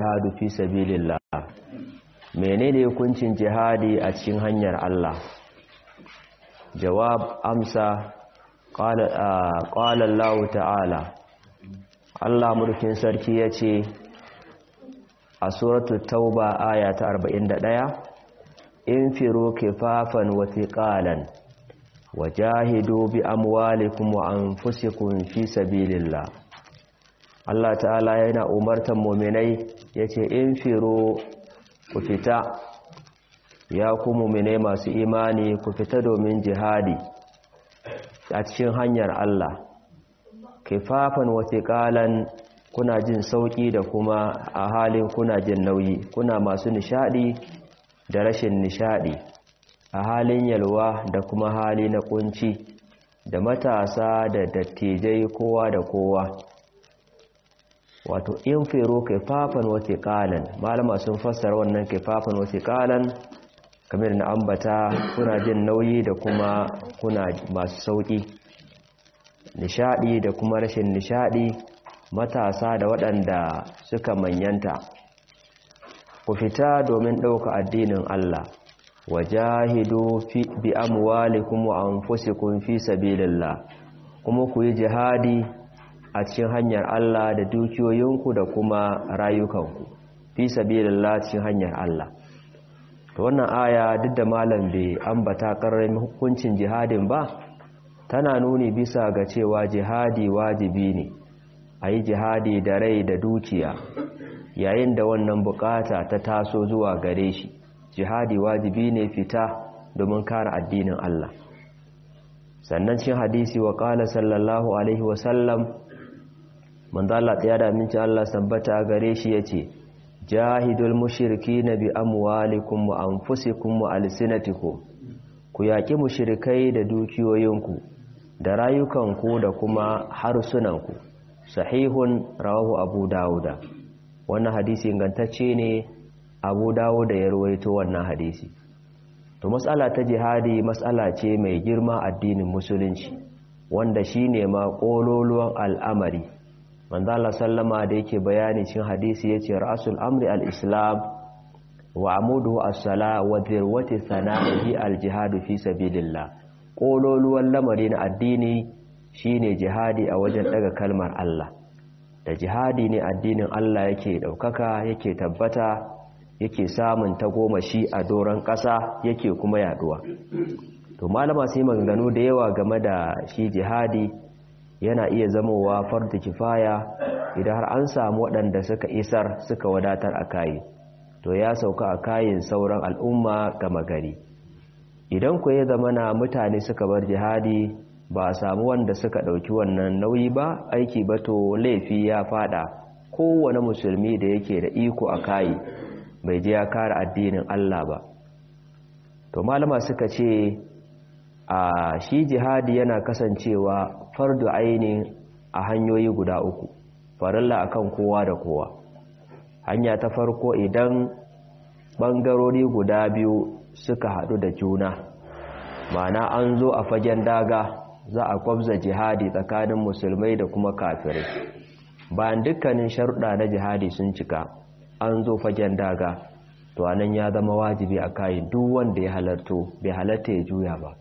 aljihadu fi sabilillah menene hukuncin jihadi a cikin hanyar Allah jawab amsa qala Allah ta'ala Allah mulkin sarki yace a suratul tauba aya ta 41 infiru kifafan wa thiqalan wajahidu bi amwalikum wa anfusikum fi sabilillah Allah ta'ala yana umartan mu'minai yace infiru ku fita ya ku mu'minai masu imani ku fita domin jihadi a cikin hanyar Allah kifafan wa thiqalan kuna jin sauki da kuma a halin kuna jin nauyi kuna masu nishadi da rashin nishadi a halin yalwa da kuma hali na kunci da matasa da dattijai kowa da kowa wato in fero kaifafan wata kalan malama sun fassara wannan kaifafan wata kalan kamar na ambata kuna jin nauyi da kuma kuna masu sauki nishadi da kuma rashin nishadi matasa da waɗanda suka manyanta ku fita domin ɗauka addinin Allah wajahidu fi bi amwalikum wa anfusikum fi sabilillah kuma ku yi jihadi a cikin hanyar Allah da dukiyoyinku da kuma rayukanku fi sabilillah cikin hanyar Allah to wannan aya duk da malam bai ambata karramin hukuncin jihadin ba tana nuni bisa ga cewa jihadi wajibi ne a yi jihadi da rai da dukiya yayin da wannan bukata ta taso zuwa gare shi jihadi wajibi ne fita domin kare addinin Allah sannan cin hadisi wa qala sallallahu alaihi wa sallam manzo Allah ya da minci Allah sabbata gare shi yace jahidul mushrikina bi amwalikum wa anfusikum wa alsinatikum ku yaki mushrikai da dukiyoyinku da rayukanku da kuma harsunanku sahihun rawahu abu dauda wannan hadisi ingantacce ne abu dawo da ya ruwaito wannan hadisi to matsala ta jihadi matsala ce mai girma addinin musulunci wanda shine ma kololuwan al'amari manzo Allah sallama da yake bayani cikin hadisi yace ra'sul amri al-islam wa amuduhu as-sala wa dhirwati sana'ihi al-jihad fi sabilillah kololuwan lamari na addini shine jihadi a wajen daga kalmar Allah da jihadi ne addinin Allah yake daukaka yake tabbata yake samun tagomashi a doron ƙasa yake kuma yaduwa to malama sai maganganu da yawa game da shi jihadi yana iya zamowa fardu kifaya idan har an samu waɗanda suka isar suka wadatar a kayi to ya sauka a kayin sauran al'umma gama gari idan ku ya zama na mutane suka bar jihadi ba a samu wanda suka ɗauki wannan nauyi ba aiki ba to laifi ya fada kowane musulmi da yake da iko a kayi bai je ya kare addinin Allah ba to malama suka ce a shi jihadi yana kasancewa fardu aini a hanyoyi guda uku farilla akan kowa da kowa hanya ta farko idan bangarori guda biyu suka haɗu da juna ma'ana an zo a fagen daga za a kwabza jihadi tsakanin musulmai da kuma kafirai bayan dukkanin sharuɗa na jihadi sun cika an zo fagen daga to anan ya zama wajibi a kayan duk wanda ya halarto bai halarta ya juya ba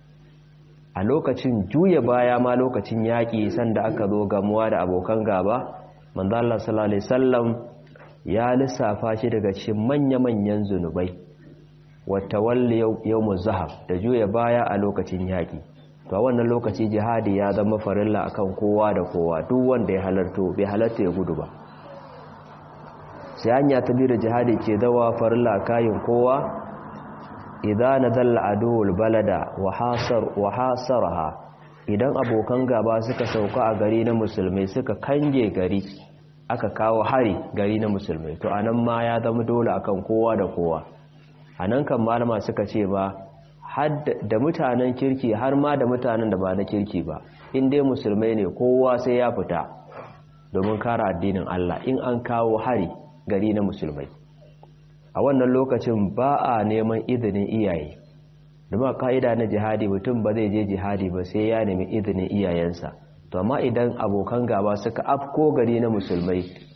a lokacin juya baya ma lokacin yaƙi sanda aka zo gamuwa da abokan gaba manzo Allah sallallahu alaihi wasallam ya lissafa shi daga cikin manya-manyan zunubai wata walli yawmuz zahab da juya baya a lokacin yaƙi to a wannan lokaci jihadi ya zama farilla akan kowa da kowa duk wanda ya halarto bai halarta ya gudu ba sai hanya ta biyu da jihadi ke zawa farilla kayin kowa idan nazalla aduwul balada wa hasar wa hasaraha idan abokan gaba suka sauka a gari na musulmai suka kange gari aka kawo hari gari na musulmai to anan ma ya zama dole akan kowa da kowa anan kan malama suka ce ba da mutanen kirki har ma da mutanen da ba na kirki ba in dai musulmai ne kowa sai ya fita domin kare addinin Allah in an kawo hari gari na musulmai a wannan lokacin ba a neman izinin iyaye domin ka'ida na jihadi mutum ba zai je jihadi ba sai ya nemi izinin iyayensa to amma idan abokan gaba suka afko gari na musulmai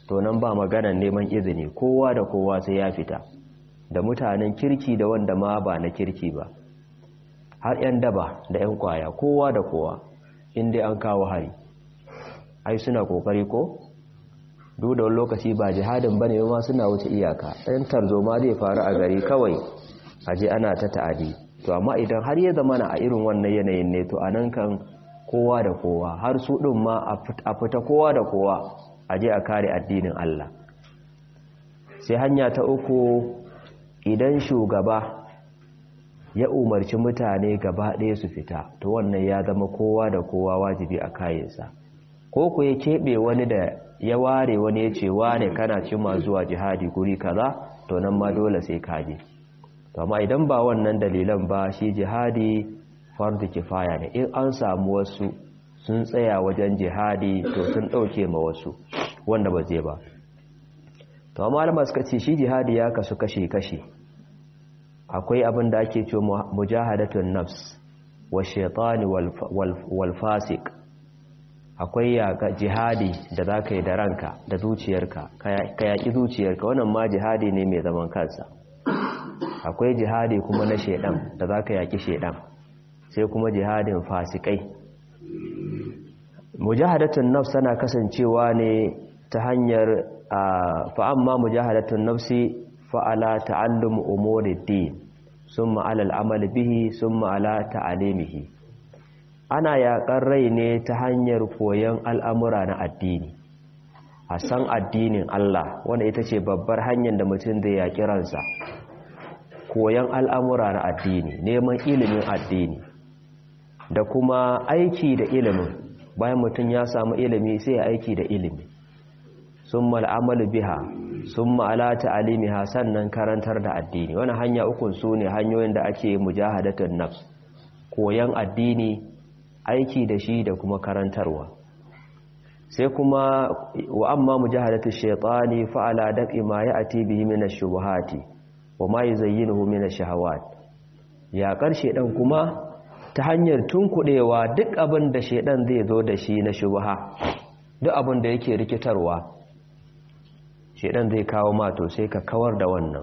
to nan ba maganar neman izini kowa da kowa sai ya fita da mutanen kirki da wanda ma ba na kirki ba har 'yan daba da 'yan kwaya kowa da kowa inda an kawo hari ai suna kokari ko duk da wani lokaci ba jihadin bane ma suna wuce iyaka ɗan tarzoma zai faru a gari kawai aje ana ta ta'adi to amma idan har ya zama na a irin wannan yanayin ne to anan kan kowa da kowa har su ɗin ma a fita kowa da kowa aje a kare addinin Allah sai hanya ta uku idan shugaba ya umarci mutane gaba ɗaya su fita to wannan ya zama kowa da kowa wajibi a kayansa ko ku ya keɓe wani da ya ware wani ya ce wane kana cima zuwa jihadi guri kaza to nan ma dole sai kaje to amma idan ba wannan dalilan ba shi jihadi fardu kifaya ne in an samu wasu sun tsaya wajen jihadi to sun ɗauke ma wasu wanda ba zai ba to amma malama suka ce shi jihadi ya kasu kashe-kashe akwai abin da ake ce mujahadatun nafs wa shaitani wal fasik akwai yaga jihadi da za ka yi da ranka da zuciyarka ka yaƙi zuciyarka wannan ma jihadi ne mai zaman kansa akwai jihadi kuma na shaidan da za ka yaƙi shaidan sai kuma jihadin fasikai mujahadatun nafs tana kasancewa ne ta hanyar fa'amma mujahadatun nafsi fa'ala ta'allum umuriddin sun ma'ala al'amal bihi sun ma'ala ta'alimihi ana yaƙar rai ne ta hanyar koyon al'amura na addini a san addinin Allah wanda ita ce babbar hanyar da mutum zai yaƙi ransa koyon al'amura na addini neman ilimin addini da kuma aiki da ilimin bayan mutum ya samu ilimi sai ya aiki da ilimi sun mal'amalu biha sun ma'ala ta'alimiha sannan karantar da addini wani hanya ukun su ne hanyoyin da ake mujahadatun nafs koyon addini aiki da shi da kuma karantarwa sai kuma wa amma mujahadatu shaytani fa'ala dafi ma ya'ti bihi min ash-shubuhati wa ma yuzayyinuhu min ash-shahawat ya karshe dan kuma ta hanyar tunkudewa duk abin da shedan zai zo da shi na shubha duk abin da yake rikitarwa shedan zai kawo ma to sai ka kawar da wannan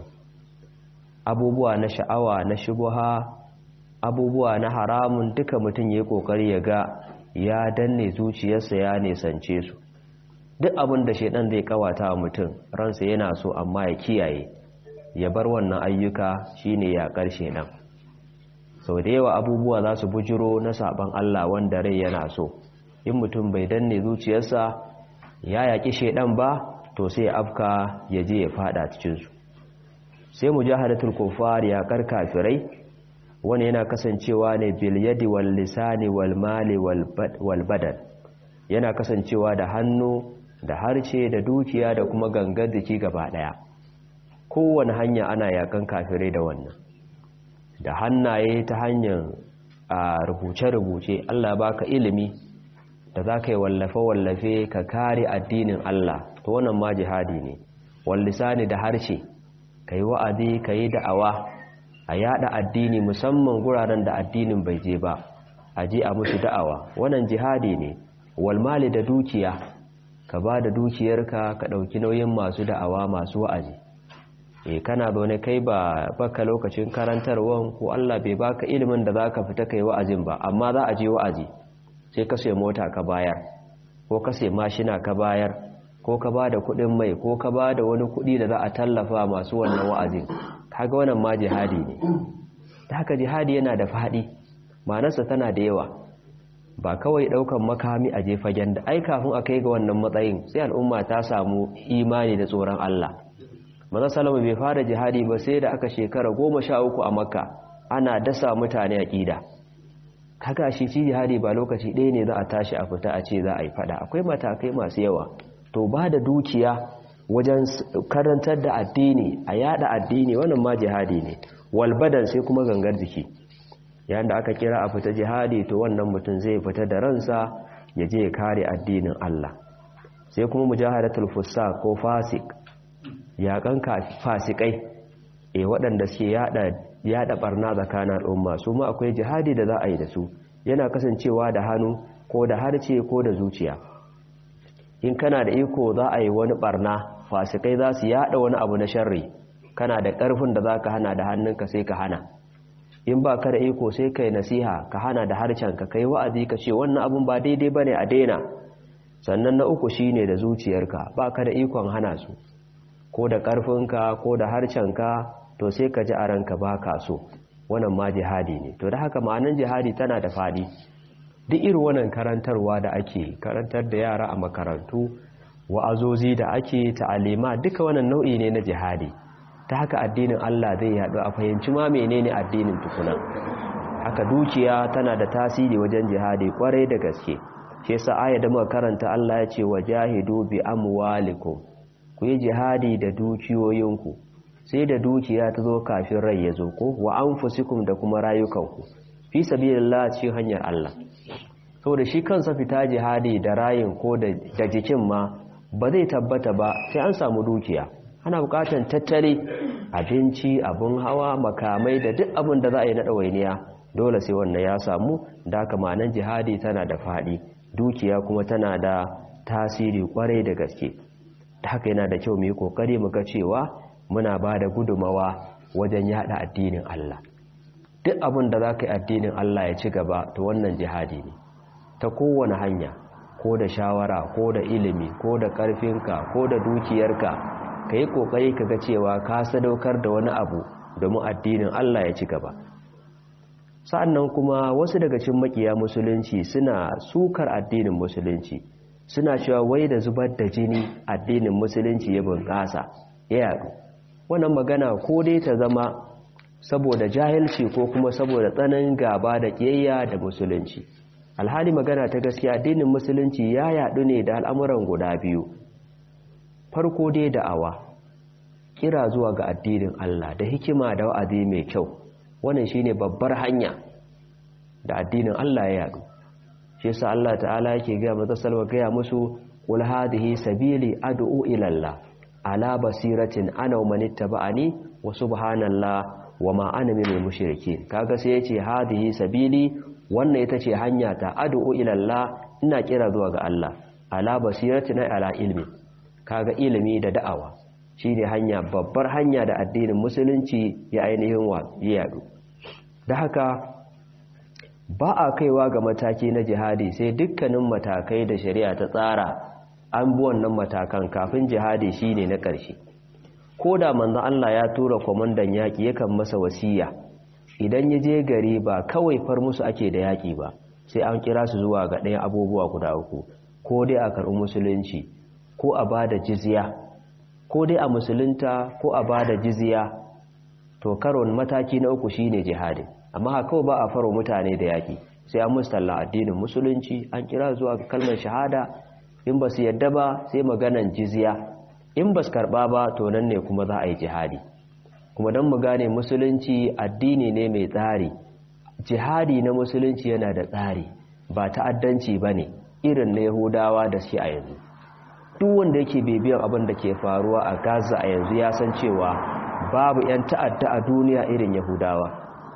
abubuwa na sha'awa na shubha abubuwa na haramun duka mutum ya yi kokari ya ga ya danne zuciyarsa ya nesance su duk abin da shedan zai kawata wa mutum ransa yana so amma ya kiyaye ya bar wannan ayyuka shine ya karshe nan sau da yawa abubuwa za su bujiro na saban Allah wanda rai yana so in mutum bai danne zuciyarsa ya yaƙi shedan ba to sai afka ya je ya fada cikinsu sai mujahadatul kufar ya kar kafirai wani yana kasancewa ne bil yadi wal lisani wal mali wal badan yana kasancewa da hannu da harce da dukiya da kuma gangar jiki gaba daya kowane hanya ana yakan kafirai da wannan da hannaye ta hanyar a rubuce-rubuce Allah baka ilimi da za ka yi wallafe-wallafe ka kare addinin Allah to wannan ma jihadi ne wallisani da harshe ka yi wa'azi ka yi da'awa a yada addini musamman guraren da addinin bai je ba a je a musu da'awa wannan jihadi ne walmali da dukiya ka ba da dukiyarka ka ɗauki nauyin masu da'awa masu wa'azi e kana zaune kai ba baka lokacin karantarwan ko Allah bai baka ilimin da zaka fita kai wa'azin ba amma za a je wa'azi sai ka sai mota ka bayar ko ka sai mashina ka bayar ko ka ba da kuɗin mai ko ka ba da wani kuɗi da za a tallafa masu wannan wa'azin kaga wannan ma jihadi ne ta haka jihadi yana da faɗi ma'anarsa tana da yawa ba kawai ɗaukan makami a jefagen da ai kafin a kai ga wannan matsayin sai al'umma ta samu imani da tsoron Allah maza salama bai fara jihadi ba sai da aka shekara goma sha uku a makka ana dasa mutane a ƙida kaga shi ci jihadi ba lokaci ɗaya ne za a tashi a fita a ce za a yi fada akwai matakai masu yawa to ba da dukiya wajen karantar da addini a yada addini wannan ma jihadi ne walbadan sai kuma gangar jiki yayin da aka kira a fita jihadi to wannan mutum zai fita da ransa ya je ya kare addinin Allah sai kuma mujahadatul fusaq ko fasik yakan fasikai e waɗanda suke yada yada barna tsakanin al'umma su ma akwai jihadi da za a yi da su yana kasancewa da hannu ko da harce ko da zuciya in kana da iko za a yi wani barna fasikai za su yada wani abu na sharri kana da ƙarfin da za ka hana da hannunka sai ka hana in ba ka da iko sai ka yi nasiha ka hana da harshenka ka yi wa'azi ka ce wannan abun ba daidai ba ne a daina sannan na uku shi ne da zuciyarka ba ka da ikon hana su ko da ƙarfinka ko da harshenka to sai ka ji a ranka ba ka so wannan ma jihadi ne to da haka ma'anin jihadi tana da faɗi duk irin wannan karantarwa da ake karantar da yara a makarantu wa'azozi da ake ta'alima duka wannan nau'i ne na jihadi ta haka addinin Allah zai yaɗu a fahimci ma menene addinin tukuna haka dukiya tana da tasiri wajen jihadi kwarai da gaske shi yasa aya da muka karanta Allah ya ce wajahidu bi amwalikum ku yi jihadi da dukiyoyinku sai da dukiya ta zo kafin rai ya zo ko wa anfusikum da kuma rayukanku fi sabilillah cikin hanyar Allah saboda shi kansa fita jihadi da rayin ko da jikin ma ba zai tabbata ba sai an samu dukiya ana bukatan tattali abinci abun hawa makamai da duk abin da za a yi na ɗawainiya dole sai wannan ya samu da haka manan jihadi tana da faɗi dukiya kuma tana da tasiri kwarai da gaske da haka yana da kyau mu yi kokari mu ga cewa muna ba da gudumawa wajen yada addinin Allah duk abin da za ka yi addinin Allah ya ci gaba to wannan jihadi ne ta kowane hanya ko da shawara ko da ilimi ko da ƙarfinka ko da dukiyarka ka yi ƙoƙari ka ga cewa ka sadaukar da wani abu domin addinin Allah ya ci gaba sa'annan kuma wasu daga cikin makiya musulunci suna sukar addinin musulunci suna cewa wai da zubar da jini addinin musulunci ya bunƙasa ya yaɗu wannan magana ko dai ta zama saboda jahilci ko kuma saboda tsananin gaba da ƙiyayya da musulunci alhali magana ta gaskiya addinin musulunci ya yaɗu ne da al'amuran guda biyu farko dai da'awa kira zuwa ga addinin Allah da hikima da wa'azi mai kyau wannan shine babbar hanya da addinin Allah ya yadu shi yasa Allah ta'ala yake ga maza salwa gaya musu qul hadhihi sabili ad'u ila Allah ala basiratin ana wa manittaba'ani wa subhanallah wa ma ana minal mushrikeen kaga sai yace hadhihi sabili wannan ita ce hanya ta ad'u ila Allah ina kira zuwa ga Allah ala basiratin ala ilmi kaga ilimi da da'awa shine hanya babbar hanya da addinin musulunci ya ainihin wa yadu da haka ba a kaiwa ga mataki na jihadi sai dukkanin matakai da shari'a ta tsara an bi wannan matakan kafin jihadi shine na ƙarshe ko da manzon Allah ya tura kwamandan yaƙi yakan masa wasiya idan ya je gari ba kawai far musu ake da yaƙi ba sai an kira su zuwa ga ɗayan abubuwa guda uku ko dai a karɓi musulunci ko a ba da jizya ko dai a musulunta ko a ba da jizya to karon mataki na uku shine jihadi amma haka ba a faro mutane da yaƙi sai an mustalla addinin musulunci an kira zuwa kalmar shahada in ba su yadda ba sai maganan jizya in ba su karɓa ba to nan ne kuma za a yi jihadi kuma don mu gane musulunci addini ne mai tsari jihadi na musulunci yana da tsari ba ta'addanci ba ne irin na yahudawa da shi a yanzu duk wanda yake bibiyan abin da ke faruwa a gaza a yanzu ya san cewa babu 'yan ta'adda a duniya irin yahudawa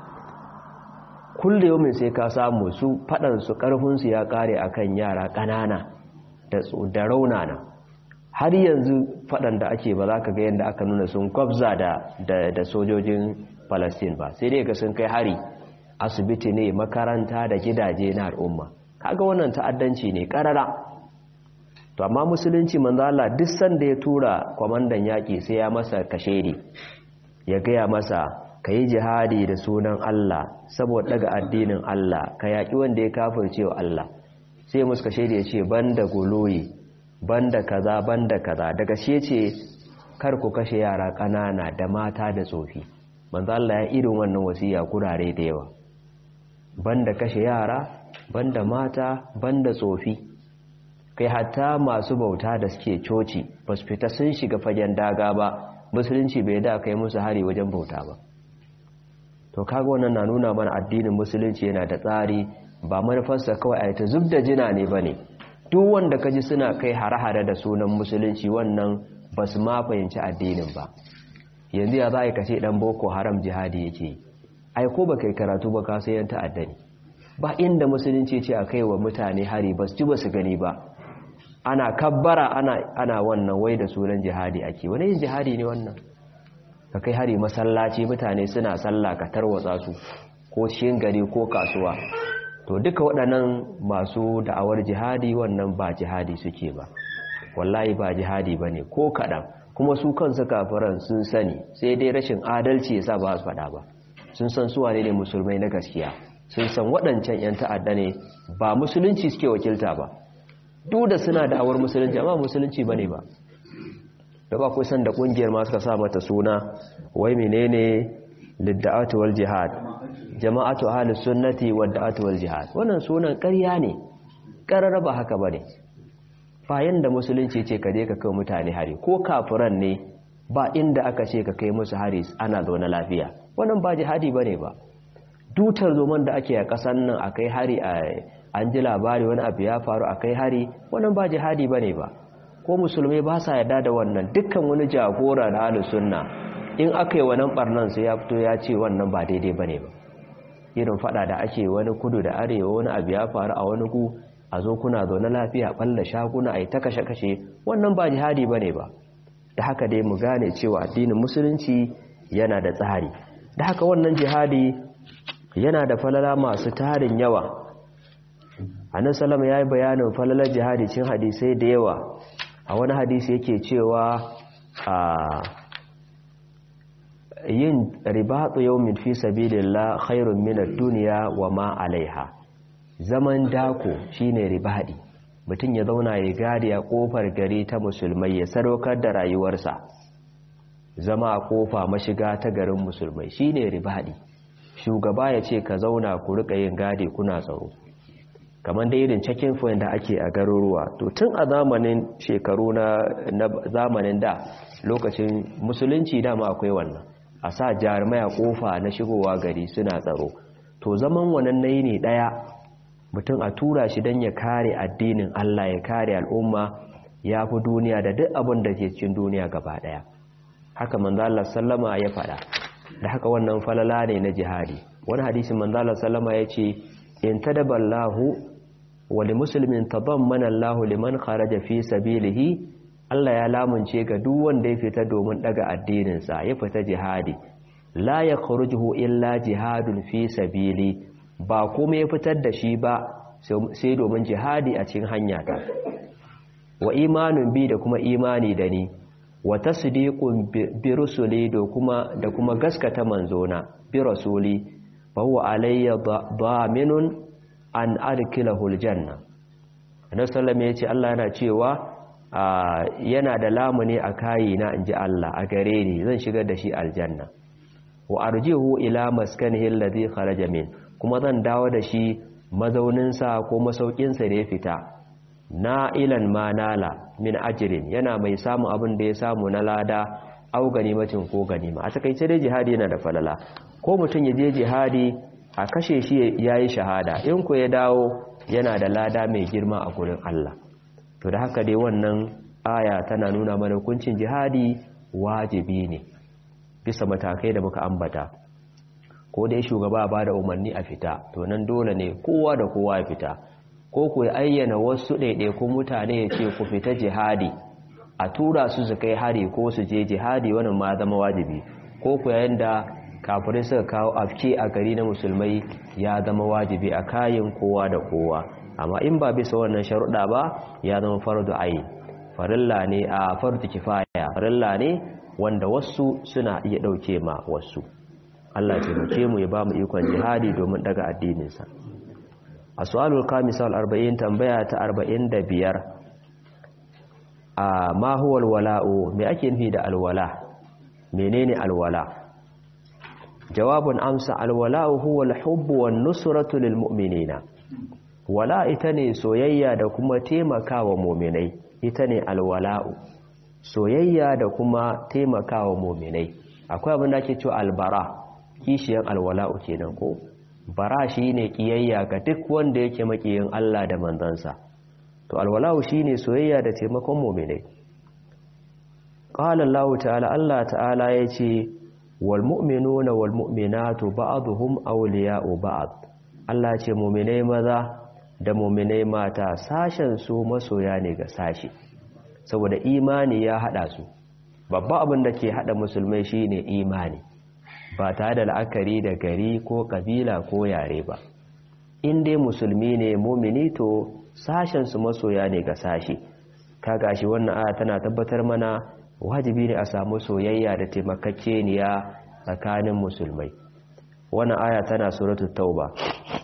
kulle yomin sai ka samu su faɗansu ƙarfinsu ya ƙare akan yara ƙanana da raunana har yanzu faɗan da ake ba za ka ga yadda aka nuna sun kwabza da sojojin palestine ba sai dai ga sun kai hari asibiti ne makaranta da gidaje na al'umma kaga wannan ta'addanci ne ƙarara to amma musulunci manzo Allah duk sanda ya tura kwamandan yaƙi sai ya masa kashedi ya gaya masa ka yi jihadi da sunan Allah saboda daga addinin Allah ka yaƙi wanda ya kafirce wa Allah sai musu kashedi ya ce banda goloyi banda kaza banda kaza daga shi ce kar ku kashe yara ƙanana da mata da tsofi manzo Allah ya irin wannan wasiya kurare da yawa banda kashe yara banda mata banda tsofi kai hatta masu bauta da suke coci ba su fita sun shiga fagen daga ba musulunci bai da kai musu hari wajen bauta ba to kaga wannan na nuna mana addinin musulunci yana da tsari ba manufarsa kawai a ta zub da jina ne ba ne duk wanda ka ji suna kai hare-hare da sunan musulunci wannan ba su ma fahimci addinin ba yanzu ya za a yi kashe ɗan boko haram jihadi yake ai ko ba kai karatu ba ka sayan ta'adda ne ba inda musulunci ce a kai wa mutane hari ba su ci ba su gani ba ana kabbara ana ana wannan wai da sunan jihadi ake wani yin jihadi ne wannan ka kai hari masallaci mutane suna sallah ka tarwatsa su ko cikin gari ko kasuwa to duka waɗannan masu da'awar jihadi wannan ba jihadi suke ba wallahi ba jihadi ba ne ko kaɗan kuma su kansu kafiran sun sani sai dai rashin adalci ya sa ba su faɗa ba sun san suwa ne ne musulmai na gaskiya sun san waɗancan 'yan ta'adda ne ba musulunci suke wakilta ba duk da suna da'awar musulunci amma musulunci ba ne ba da ba ku san da ƙungiyar ma suka sa mata suna wai menene lidda'atu wal jihad jama'atu ahlus sunnati wad da'atu wal jihad wannan sunan ƙarya ne ƙarara ba haka bane bayan da musulunci ce ka je ka kai mutane hari ko kafiran ne ba inda aka ce ka kai musu hari ana zaune lafiya wannan ba jihadi bane ba dutar zoman da ake a ƙasar nan akai hari a an ji labari wani abu ya faru akai hari wannan ba jihadi bane ba ko musulmai ba sa yarda da wannan dukkan wani jagora da ahlus sunna in aka yi wannan barnan sai ya fito ya ce wannan ba daidai bane ba irin fada da ake wani kudu da arewa wani abu ya faru a wani ku a zo kuna zaune lafiya balla shaguna ai ta kashe kashe wannan ba jihadi bane ba da haka dai mu gane cewa addinin musulunci yana da tsari da haka wannan jihadi yana da falala masu tarin yawa annabi sallama yayi bayanin falalar jihadi cin hadisai da yawa a wani hadisi yake cewa a yin ribatu yawmin fi sabilillah khairun min ad-dunya wa ma alaiha zaman dako shine ribadi mutum ya zauna ya gadi a kofar gari ta musulmai ya sadaukar da rayuwarsa zama a kofa mashiga ta garin musulmai shine ribadi shugaba ya ce ka zauna ku rika yin gadi kuna tsaro kamar da irin checking point da ake a garuruwa to tun a zamanin shekaru na, zamanin da lokacin musulunci dama akwai wannan a sa jarumai a kofa na shigowa gari suna tsaro to zaman wannan nayi ne daya mutum a tura shi don ya kare addinin Allah ya kare al'umma ya fi duniya da duk abin da ke cikin duniya gaba daya haka manzo Allah sallama ya faɗa da haka wannan falala ne na jihadi wani hadisi manzo Allah sallama ya ce in tadaballahu wa limuslimin tadammana Allahu liman kharaja fi sabilihi Allah ya lamunce ga duk wanda ya fita domin daga addinin sa ya fita jihadi la yakhrujuhu illa jihadun fi sabili ba kuma ya fitar da shi ba sai domin jihadi a cikin hanya ta wa imanun bi da kuma imani da ni wa tasdiqun bi rusuli da kuma da kuma gaskata manzona bi rasuli fa huwa alayya daminun an adkilahu aljanna annabi sallallahu yace Allah yana cewa yana da lamuni a kayina inji Allah a gare ni zan shigar da shi aljanna wa arjihu ila maskanihi alladhi kharaja min kuma zan dawo da shi mazauninsa ko masaukinsa da ya fita na ilan manala min ajirin yana mai samun abin da ya samu na lada au ganimacin ko ganima a takaice dai jihadi yana da falala ko mutum ya je jihadi a kashe shi ya yi shahada in ku ya dawo yana da lada mai girma a gurin Allah to da haka dai wannan aya tana nuna mana hukuncin jihadi wajibi ne bisa matakai da muka ambata ko dai shugaba ba da umarni a fita to nan dole ne kowa da kowa ya fita ko ku ayyana wasu ɗaiɗaikun mutane ya ce ku fita jihadi a tura su su kai hari ko su je jihadi wannan ma zama wajibi ko ku yayin da kafirai suka kawo afke a gari na musulmai ya zama wajibi a kayan kowa da kowa amma in ba bisa wannan sharuɗa ba ya zama fardu ayin farilla ne a fardu kifaya farilla ne wanda wasu suna iya ɗauke ma wasu Allah ya taimake mu ya ba mu ikon jihadi domin daga addininsa a su'alul kamisal 40 tambaya ta 45 a ma huwa alwala'u me ake nufi da alwala menene alwala jawabun amsa alwala'u huwa alhubbu wan nusratu lil mu'minina wala ita ne soyayya da kuma taimakawa mu'minai ita ne alwala'u soyayya da kuma taimakawa mu'minai akwai abin da ake cewa albara kishiyan alwala'u kenan ko bara shine kiyayya ga duk wanda yake makiyin Allah da manzansa to alwala'u shine soyayya da taimakon mu'minai qala Allah ta'ala Allah ta'ala yace wal mu'minuna wal mu'minatu ba'dhum awliya'u ba'd Allah ce mu'minai maza da muminai mata sashen su masoya ne ga sashi saboda imani ya hada su babba abin da ke hada musulmai shine imani ba tare da la'akari da gari ko kabila ko yare ba in dai musulmi ne mumini to sashen su masoya ne ga sashi kaga shi wannan aya tana tabbatar mana wajibi ne a samu soyayya da taimakakeniya tsakanin musulmai wannan aya tana suratul tauba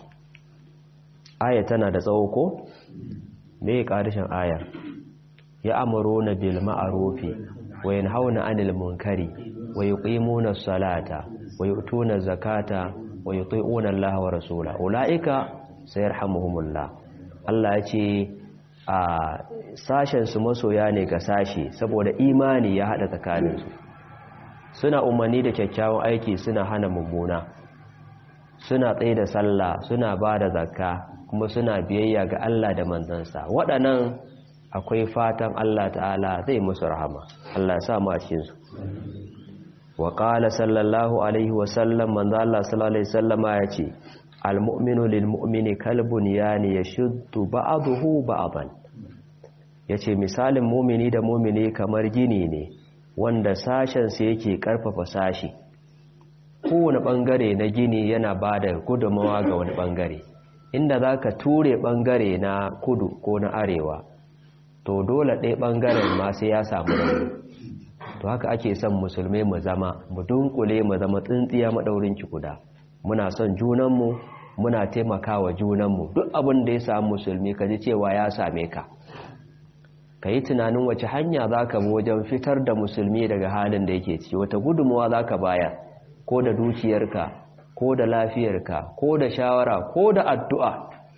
aya tana da tsawo ko me ƙarshen ayar ya amuruna bil ma'rufi wa yanhauna 'anil munkari wa yuqimuna as-salata wa yu'tuna zakata wa yuti'una Allah wa rasula ulaika sayarhamuhumullah Allah ya ce a sashen su masoya ne ga sashi saboda imani ya hada tsakaninsu suna umarni da kyakkyawan aiki suna hana mummuna suna tsaye da sallah suna ba da zakka kuma suna biyayya ga Allah da manzansa waɗannan akwai fatan Allah ta'ala zai musu rahama Allah ya sa mu a cikin su wa qala sallallahu alaihi wa sallam manzo Allah sallallahu alaihi wasallama yace almu'minu lilmu'mini kalbun yani yashuddu ba'dahu ba'dan yace misalin mu'mini da mu'mini kamar gini ne wanda sashen sa yake karfafa sashi kowane bangare na gini yana bada gudunmawa ga wani bangare inda zaka ture bangare na kudu ko na arewa to dole ɗaya bangaren ma sai ya samu rauni to haka ake son musulmai mu zama mu dunkule mu zama tsintsiya madaurin ki guda muna son junanmu muna taimakawa junanmu duk abin da ya samu musulmi ka ji cewa ya same ka ka yi tunanin wace hanya za ka bi wajen fitar da musulmi daga halin da yake ciki wata gudunmawa za ka bayar ko da dukiyarka ko da lafiyarka ko da shawara ko da addu'a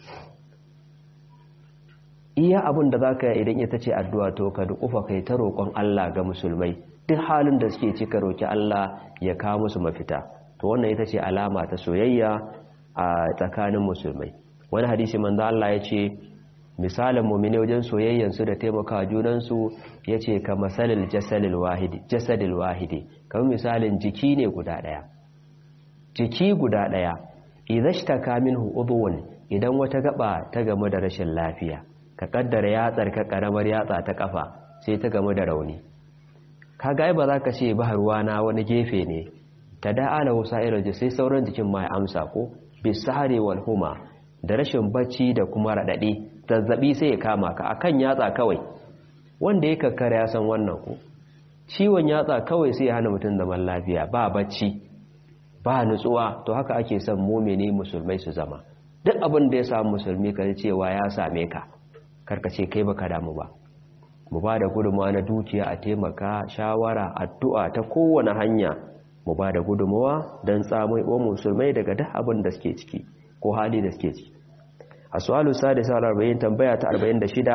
iya abin da za ka yi idan ita ce addu'a to ka dukufa kai ta roƙon Allah ga musulmai duk halin da suke cika roƙi Allah ya kawo musu mafita to wannan ita ce alama ta soyayya a tsakanin musulmai wani hadisi manzo Allah ya ce misalin mu'mini wajen soyayyansu da taimakawa junansu yace ka masalil jasadil wahidi jasadil wahidi kamar misalin jiki ne guda daya jiki guda daya idhashtaka minhu udhun idan wata gaba ta gamu da rashin lafiya ka kaddara yatsar ka karamar yatsa ta kafa sai ta gamu da rauni kaga ba za ka ce ba ruwana wani gefe ne ta da'ala wasairar sai sauran jikin ma ya amsa ko bisahari wal huma da rashin bacci da kuma radadi zazzabi sai ya kama ka akan yatsa kawai wanda ya kakkara ya san wannan ko ciwon yatsa kawai sai ya hana mutum zaman lafiya ba bacci ba nutsuwa to haka ake son mumini musulmai su zama duk abin da ya samu musulmi ka cewa ya same ka karkace kai baka damu ba mu ba da gudunmawa na dukiya a taimaka shawara addu'a ta kowane hanya mu ba da gudunmawa don tsamai wa musulmai daga duk abin da suke ciki ko hali da suke ciki a su'alu sadisa arba'in tambaya ta arba'in da shida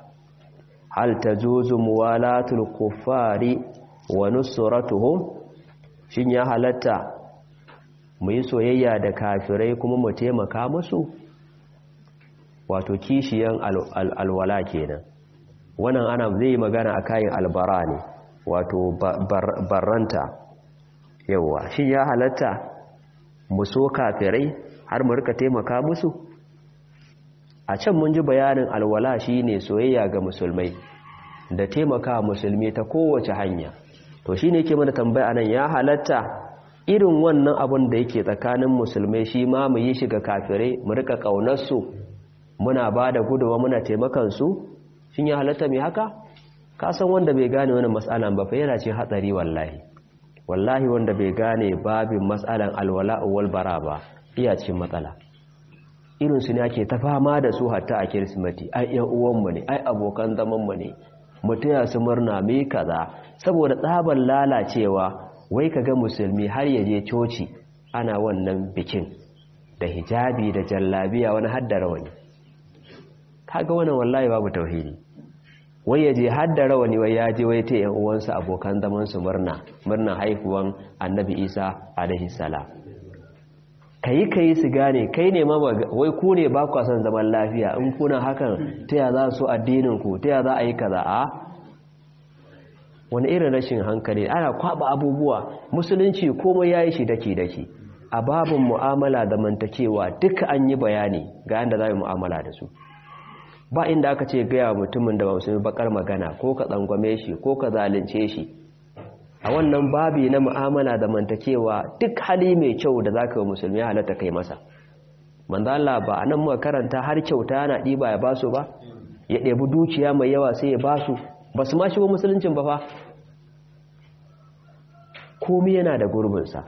hal ta zuzu muwalatul kuffari wa nusratuhum shin ya halatta mu yi soyayya da kafirai kuma mu taimaka musu wato kishiyan alwala kenan wannan ana zai magana a kayan albara ne wato barranta yawa shi ya halatta mu so kafirai har mu rika taimaka musu a can mun ji bayanin alwala shine soyayya ga musulmai da taimaka musulmi ta kowace hanya to shine yake mana tambaya nan ya halatta irin wannan abun da yake tsakanin musulmai shi ma mu yi shi ga kafirai mu rika kaunar su muna ba da guduwa muna taimakan su shin ya halatta mai haka ka san wanda bai gane wani matsalan ba fa yana cin hatsari wallahi wallahi wanda bai gane babin matsalan alwala wal bara ba iya cin matsala irin su ne ake ta fama da su hatta a kirsimati ai yan uwanmu ne ai abokan zaman mu ne mutaya su murna me kaza saboda tsaban lalacewa wai kaga musulmi har ya je coci ana wannan bikin da hijabi da jallabiya wani haddara wani kaga wannan wallahi babu tauhidi wai ya je hadda rawani wai ya je wai ta yan uwansa abokan zaman su murna murna haifuwan annabi isa alaihi salam kai kai su gane kai ne ma wai ku ne ba ku son zaman lafiya in kuna hakan ta ya za su addinin ku ta ya za a yi kaza a wani irin rashin hankali ana kwaba abubuwa musulunci komai yayi shi dake dake a babin mu'amala da mantakewa duka an yi bayani ga yadda za mu mu'amala da su ba inda aka ce gaya mutumin da ba musulmi bakar magana ko ka tsangwame shi ko ka zalunce shi a wannan babi na mu'amala da mantakewa duk hali mai kyau da zaka yi musulmi halatta kai masa manzo Allah ba anan muka karanta har kyauta yana diba ya basu ba ya ɗebi dukiya mai yawa sai ya basu basu ma shigo musuluncin ba fa komai yana da gurbinsa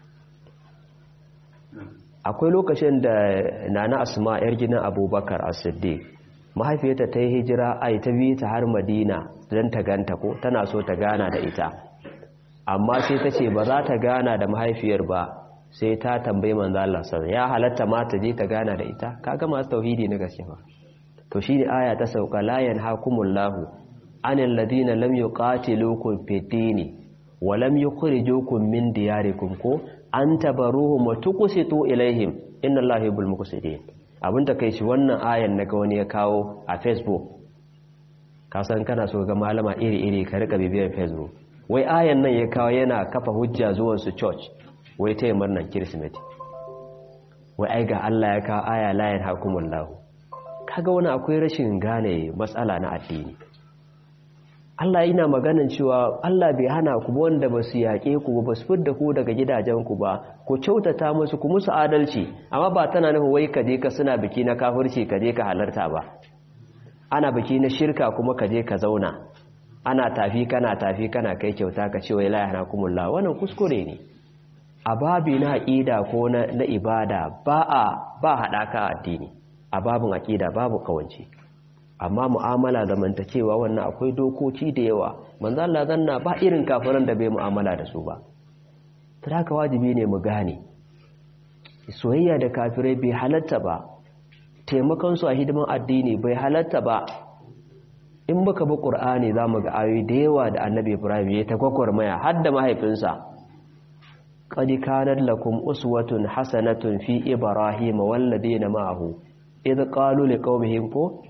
akwai lokacin da nana asma yar gidan abubakar as-siddiq mahaifiyarta ta yi hijira ai ta bi ta har madina don ta ganta ko tana so ta gana da ita amma sai ta ce ba za ta gana da mahaifiyar ba sai ta tambayi manzo Allah sallallahu ya halatta ma ta je ta gana da ita kaga masu tauhidi na gaske ba to shine aya ta sauka la yanhakumullahu anil ladina lam yuqatilukum fid dini wa lam yukhrijukum min diyarikum ko an tabaruhum wa tuqsitu ilaihim inna allaha yuhibbul muqsitin abin ta kai shi wannan ayan naga wani ya kawo a facebook ka san kana so ga malama iri-iri ka rika bibiyar facebook wai ayan nan ya kawo yana kafa hujja zuwan su church wai ta yi murnan kirsimeti wai ai ga Allah ya kawo aya layin hakumun lahu kaga wani akwai rashin gane matsala na addini Allah yana maganin cewa Allah bai hana ku wanda ba su yaƙe ku ba su fidda ku daga gidajenku ba ku kyautata musu ku musu adalci amma ba tana nufin wai ka je ka suna biki na kafirci ka je ka halarta ba ana biki na shirka kuma ka je ka zauna ana tafi kana tafi kana kai kyauta ka ce wai la yahnakumullah wannan kuskure ne a babi na aqida ko na, na ibada ba a ba hadaka addini a babin aqida babu kawanci amma mu'amala zamantakewa wannan akwai dokoki da yawa manzo Allah zanna ba irin kafiran da bai mu'amala da su ba haka wajibi ne mu gane soyayya da kafirai bai halatta ba taimakon su a hidiman addini bai halatta ba in muka bi qur'ani zamu ga ayoyi da yawa da annabi Ibrahim ya ta gwagwarmaya har da mahaifinsa qad kanat lakum uswatun hasanatun fi ibrahim wal ladina ma'ahu idh qalu liqaumihim ko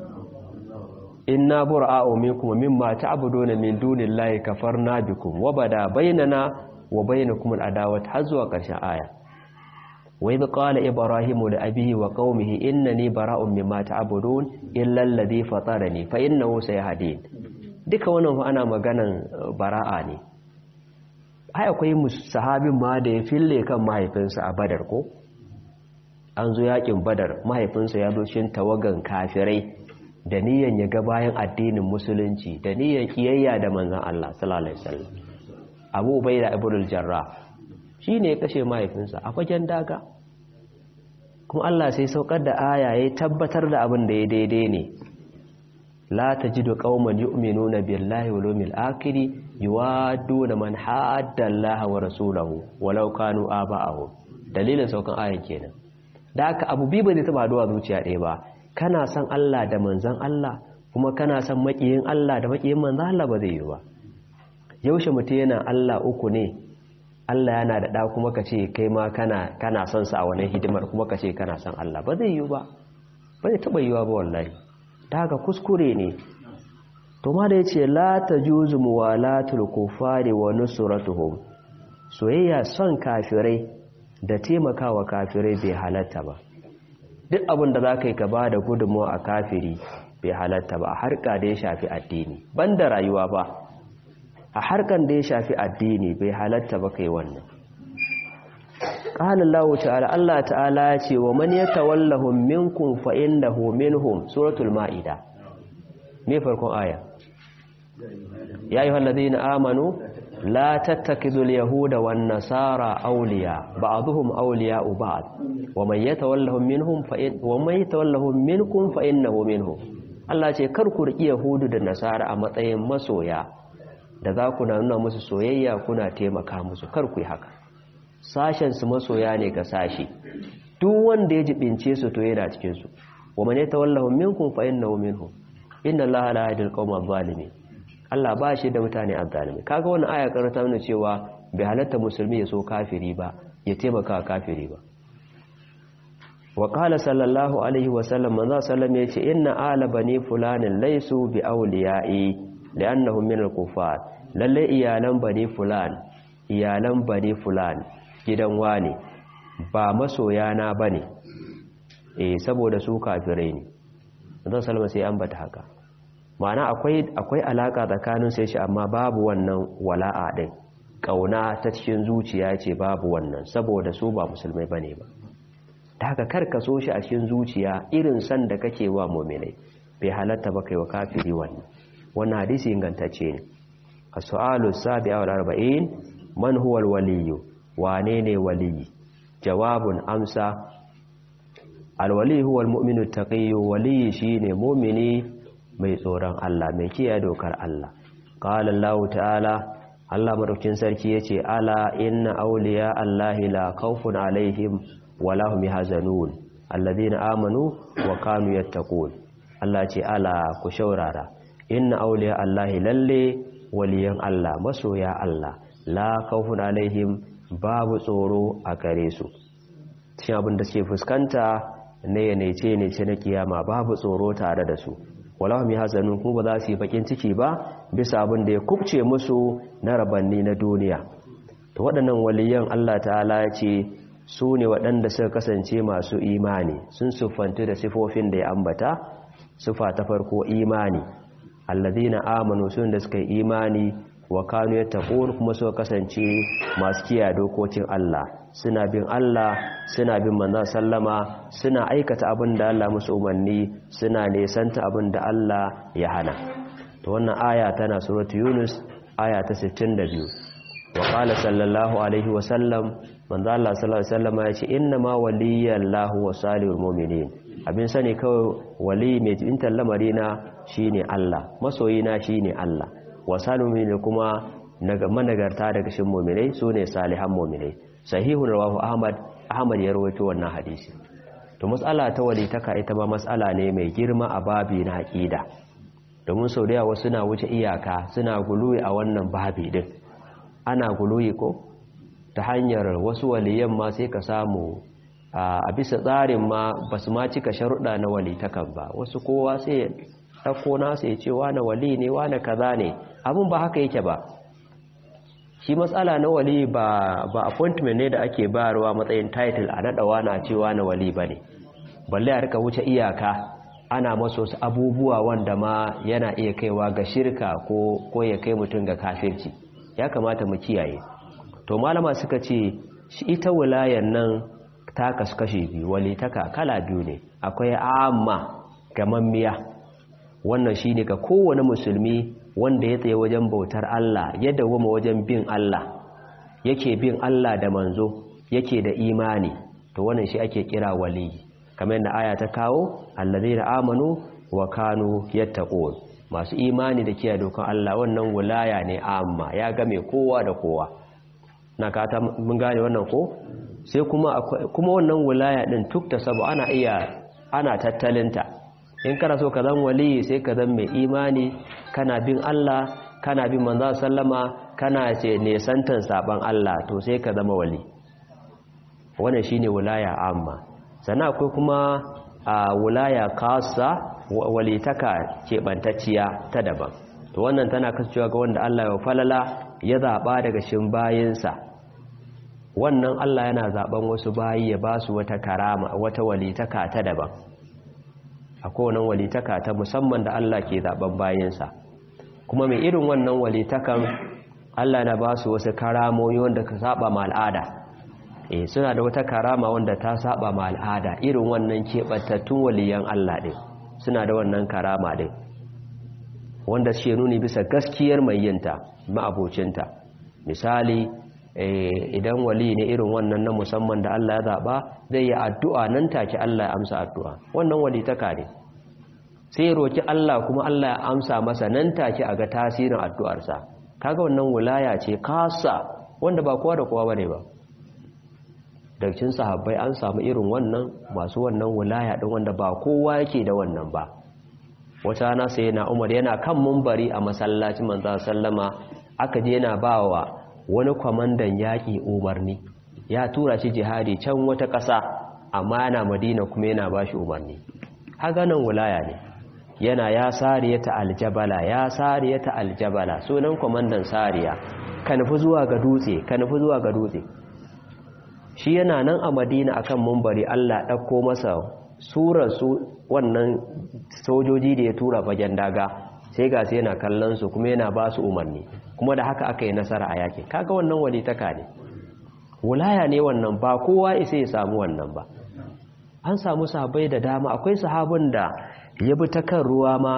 inna bura'u minkum mimma ta'buduna min dunillahi kafarna bikum wa bada bainana wa bainakum al'adawat har zuwa ƙarshen aya wa idh qala ibrahimu li abihi wa qaumihi innani bara'un mimma ta'budun illa alladhi fatarani fa innahu sayahdin duka wannan fa ana maganan bara'a ne ai akwai sahabin ma da ya fille kan mahaifinsa a badar ko an zo yakin badar mahaifinsa ya zo cikin tawagan kafirai da niyan ya ga bayan addinin musulunci da niyan kiyayya da manzan Allah sallallahu alaihi wasallam Abu Ubaida ibn al-Jarrah shine ya kashe mahaifinsa a fagen daga kuma Allah sai saukar da aya ya tabbatar da abin da ya daidai ne la tajidu qauman yu'minuna billahi wal yawmil akhir yuwadduna man hadda Allah wa rasulahu walau kanu aba'ahum dalilin saukan ayan kenan da haka abu bi ba zai taba duwa zuciya ɗaya ba kana son Allah da manzan Allah kuma kana son makiyin Allah da makiyin manzan Allah ba zai yi ba yaushe mutum yana Allah uku ne Allah yana da ɗa kuma ka ce kai ma kana kana son sa a wani hidimar kuma ka ce kana son Allah ba zai yi ba ba zai taɓa yiwa ba wallahi ta haka kuskure ne to ma da ya ce la ta juzu muwalatul kufari wa nusratuhum soyayya son kafirai da taimakawa kafirai bai halatta ba duk abin da za ka yi ka ba da gudunmawa a kafiri bai halatta ba a harka da ya shafi addini ban da rayuwa ba a harkan da ya shafi addini bai halatta ba kai wannan ƙalallahu ta'ala Allah ta'ala ya ce wa man yatawallahum minkum fa innahu minhum suratul ma'ida me farkon aya ya ayyuhal ladina amanu la tattakidul yahuda wan nasara awliya ba'dhum awliya'u ba'd wa man yatawallahum minhum fa in wa man yatawallahum minkum fa innahu minhum Allah ce kar ku riki yahudu da nasara a matsayin masoya da za ku nuna musu soyayya kuna taimaka musu kar ku yi haka sashen su masoya ne ga sashi duk wanda ya jibince su to yana cikin su wa man yatawallahum minkum fa innahu minhum inna allaha la yahdil qawma adh-dhalimin Allah ba shi da mutane azzalimi kaga wannan aya karanta nuna cewa bai halatta musulmi ya so kafiri ba ya taimaka kafiri ba wa qala sallallahu alaihi wa sallam manzo sallam yace inna ala bani fulanin laysu bi awliya'i li'annahum min al-kufar lalle iyalan bani fulan iyalan bani fulan gidan wani ba masoyana bane eh saboda su kafirai ne zan salma sai an bata haka ma'ana akwai akwai alaka tsakanin sai shi amma babu wannan wala'a din kauna ta cikin zuciya ce babu wannan saboda su ba musulmai bane ba ta haka karka so shi a cikin zuciya irin san da kake wa mu'minai bai halatta ba kai wa kafiri wannan wannan hadisi ingantacce ne as-su'alu sabi'a wal arba'in man huwa al-waliyyu wane ne waliyi jawabun amsa al-wali huwa al-mu'minu taqiyyu waliyi shine mu'mini mai tsoron Allah mai kiyaye dokar Allah qala Allah ta'ala Allah madaukin sarki yace ala inna awliya Allahi la khawfun alaihim wa lahum yahzanun alladhina amanu wa kanu yattaqun Allah ce ala ku shaurara inna awliya Allahi lalle waliyan Allah masoya Allah la khawfun alaihim babu tsoro a gare su cikin abin da suke fuskanta ne ne ce ne ce na kiyama babu tsoro tare da su wala hum yahzanun kuma ba za su yi bakin ciki ba bisa abin da ya kubce musu na rabanni na duniya to waɗannan waliyan Allah ta'ala ya ce su ne waɗanda suka kasance masu imani sun siffantu da sifofin da ya ambata sifa ta farko imani alladhina amanu sun da suka yi imani wa kanu yattaqun kuma suka kasance masu kiyaye dokokin Allah suna bin Allah suna bin manzon sallama suna aikata abin da Allah musu umarni suna nesanta abin da Allah ya hana to wannan aya tana suratu Yunus aya ta 62 wa qala sallallahu alaihi wa sallam manzo Allah sallallahu alaihi wasallam ya ce inna ma waliyallahu wa salihul mu'minin abin sani kawai wali mai jintar lamarina shine Allah masoyina shine Allah wa salihul mu'minin kuma naga managarta daga shin mu'minai sune salihan mu'minai sahihun rawahu ahmad ahmad ya rawaito wannan hadisi to mas'ala ta walitaka ita ma mas'ala ne mai girma a babi na aqida domin sau da yawa suna wuce iyaka suna guluyi a wannan babi din ana guluyi ko ta hanyar wasu waliyan ma sai ka samu a bisa tsarin ma ba su ma cika sharuɗa na walitakan ba wasu kowa sai ya ɗauko nasa ya ce wane wali ne wane kaza ne abin ba haka yake ba shi matsala na wali ba ba appointment ne da ake bayarwa matsayin title a naɗawa na cewa na wali ba ne balle a rika wuce iyaka ana maso su abubuwa wanda ma yana iya kaiwa ga shirka ko ko ya kai mutum ga kafirci ya kamata mu kiyaye to malama suka ce shi ita wilayan nan ta kasu kashe biyu walitaka kala biyu ne akwai amma gamammiya wannan shine ga kowane musulmi wanda ya tsaye wajen bautar Allah ya dawoma wajen bin Allah yake bin Allah da manzo yake da imani to wannan shi ake kira wali kamar yadda aya ta kawo allazina amanu wa kanu yattaqun masu imani da kiyaye dokan Allah wannan wilaya ne amma ya game kowa da kowa na kata mun gane wannan ko sai kuma kuma wannan wilaya din tukta sabu ana iya ana tattalinta in kana so ka zan wali sai ka zan mai imani kana bin Allah kana bin manzo sallama kana ce nesantan saban Allah to sai ka zama wali wannan shine wilaya amma sannan akwai kuma a wilaya kasa walitaka keɓantacciya ta daban to wannan tana kasancewa ga wanda Allah ya falala ya zaɓa daga shin bayinsa wannan Allah yana zaɓen wasu bayi ya ba su wata karama wata walitaka ta daban akwai wannan walitaka ta musamman da Allah ke zaɓen bayinsa kuma mai irin wannan walitakan Allah na ba su wasu karamoyi wanda ka saba ma al'ada eh suna da wata karama wanda ta saba ma al'ada irin wannan keɓantattun waliyan Allah ɗin suna da wannan karama ɗin wanda shi nuni bisa gaskiyar mai yinta ma'abocinta misali idan wali ne irin wannan na musamman da Allah ya zaɓa zai yi addu'a nan take Allah ya amsa addu'a wannan wali taka ne sai ya roki Allah kuma Allah ya amsa masa nan take a ga tasirin addu'arsa kaga wannan wilaya ce kasa wanda ba kowa da kowa bane ba daga cikin sahabbai an samu irin wannan masu wannan wilaya din wanda ba kowa yake da wannan ba wata rana sai yana Umar yana kan mumbari a masallacin manzo sallama aka je yana bawa wani kwamandan yaƙi umarni ya tura shi jihadi can wata ƙasa amma yana madina kuma yana ba shi umarni haganan wulaya ne yana ya sariyata aljabala ya sariyata aljabala sunan kwamandan sariya ka nufi zuwa ga dutse ka nufi zuwa ga dutse shi yana nan a madina akan mumbari Allah ɗauko masa surar su wannan sojoji da ya tura fagen daga sai ga sai yana kallon su kuma yana ba su umarni kuma da haka aka yi nasara a yakin kaga wannan walitaka ne wulaya ne wannan ba kowa isa ya samu wannan ba an samu sahabbai da dama akwai sahabin da ya bi ta kan ruwa ma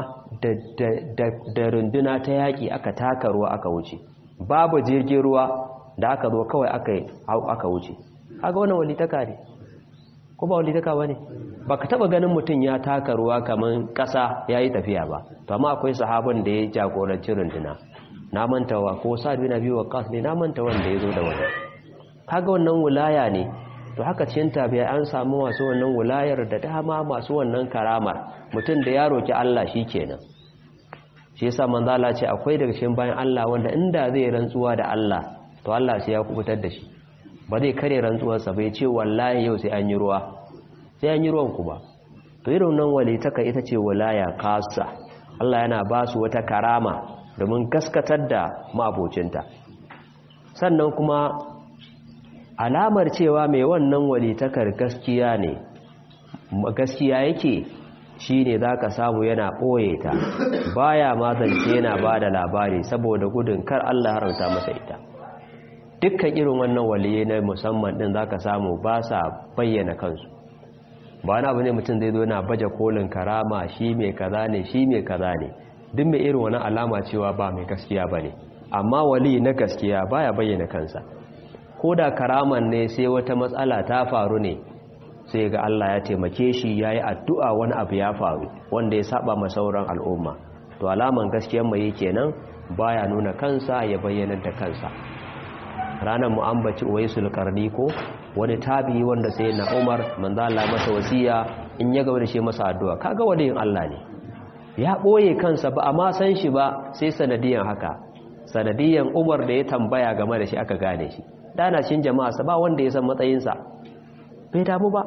da runduna ta yaƙi aka taka ruwa aka wuce babu jirgin ruwa da aka zo kawai aka wuce haka wannan walitaka ne ko ba walitaka ba ne ba ka taɓa ganin mutum ya taka ruwa kamar ƙasa ya yi tafiya ba to amma akwai sahabin da ya jagoranci runduna na mantawa ko sa biyu na biyu wa kas ne na manta wanda ya zo da wani kaga wannan wulaya ne to haka cikin tabiya an samu masu wannan wulayar da dama masu wannan karamar mutum da ya roki Allah shi kenan shi yasa manzo Allah ce akwai daga cikin bayan Allah wanda inda zai rantsuwa da Allah to Allah sai ya kubutar da shi ba zai kare rantsuwarsa bai ce wallahi yau sai an yi ruwa sai an yi ruwan ku ba to irin nan walitaka ita ce walaya kasa Allah yana ba su wata karama domin gaskatar da mabocinta sannan kuma alamar cewa mai wannan walitakar gaskiya ne gaskiya yake shi ne za ka samu yana ɓoye ta baya mazance yana ba da labari saboda gudun kar Allah haramta masa ita dukkan irin wannan waliye na musamman ɗin za ka samu ba sa bayyana kansu ba na abu ne mutum zai zo na baje kolin karama shi mai kaza ne shi mai kaza ne duk mai irin wani alama cewa ba mai gaskiya ba ne amma wali na gaskiya baya bayyana kansa ko da karaman ne sai wata matsala ta faru ne sai ga Allah ya taimake shi ya yi addu'a wani abu ya faru wanda ya saba ma sauran al'umma to alaman gaskiyan mai kenan baya nuna kansa ya bayyana da kansa ranar mu'ambaci uwaisul karni ko wani tabi wanda sai na umar manzo Allah masa wasiya in ya gaba da shi masa addu'a kaga waliyin Allah ne ya ɓoye kansa ba a ma san shi ba sai sanadiyan haka sanadiyan umar da ya tambaya game da shi aka gane shi dana cin jama'a ba wanda ya san matsayinsa bai damu ba